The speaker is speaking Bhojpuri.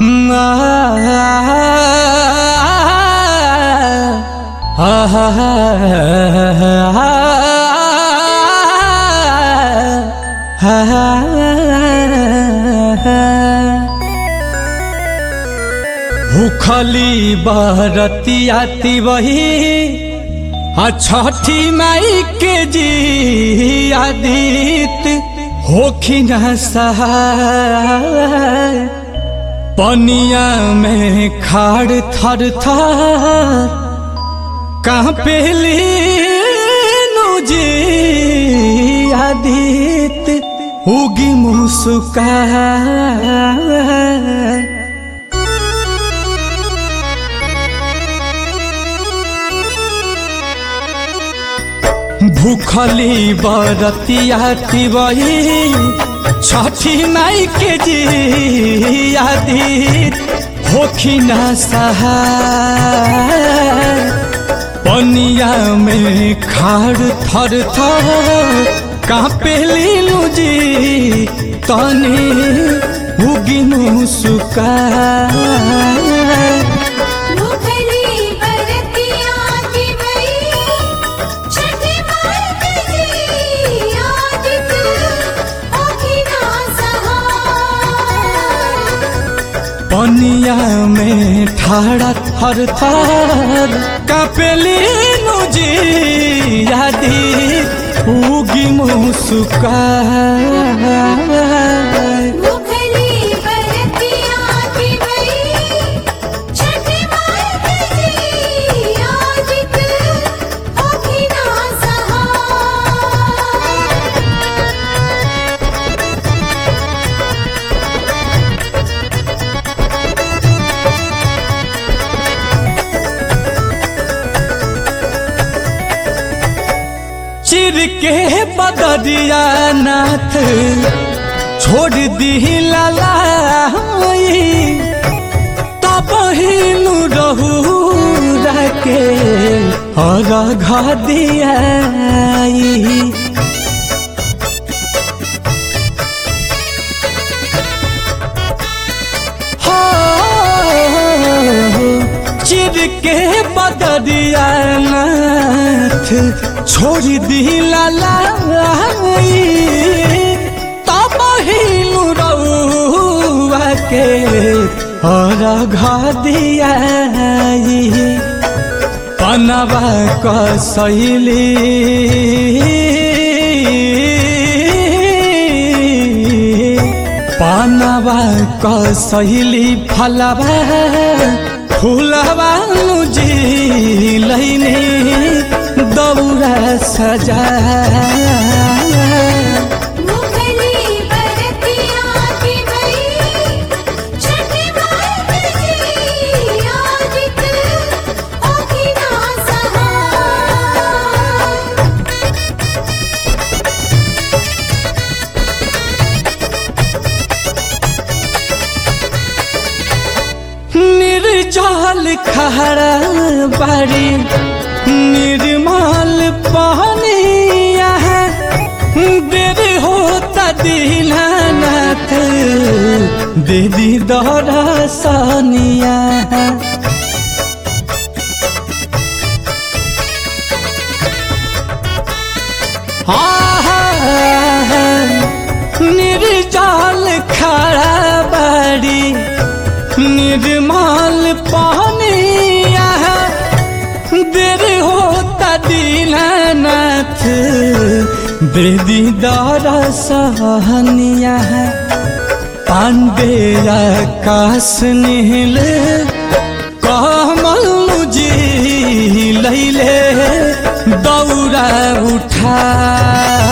भूखली बरतियाती वही आ छठी माई के जी आदित होखिन सहाय पनिया में खाड़ थर थर कहाँ पेली जी आदित उगी मुस्का भूखली बरतियाती वही छठी माई के जी आदित होखिन सहाय पनिया में खाड़ थर थर कापेली जी तनी उगिनु सुका मुखली बरतिया की बई छठी माई जी आदित ओखिना सहाय पनिया में ठाड़ा थर थर कापेली जी आदि उगी मुसुका मुखली बरतिया की बई छठी माई जी आदित ओखिना सहाय चिर के बदरिया नाथ छोड़ दी ललाई तब हिनु रहू रखे और घा दियाई हो चिर के बदरिया नाथ छोड़ दी ललाई तब हिनु रउआ के और घा दियाई पनवा कसैली पानवा कसैली फलवा फूलवा जी लैने दौरा सजा मुखली बरतिया की बई छठी माई जी आदित ओखिना सहाय निर्जल खहरा बारी निर्मल पानिया देर होता दीनानाथ दीदी दौरा सानिया निर्जल खड़ा बारी निर्मल पानिया देर होता दीनानाथ देदी दारा सहनिया पांडे आकाश नील कमल जी लैले दौरा उठा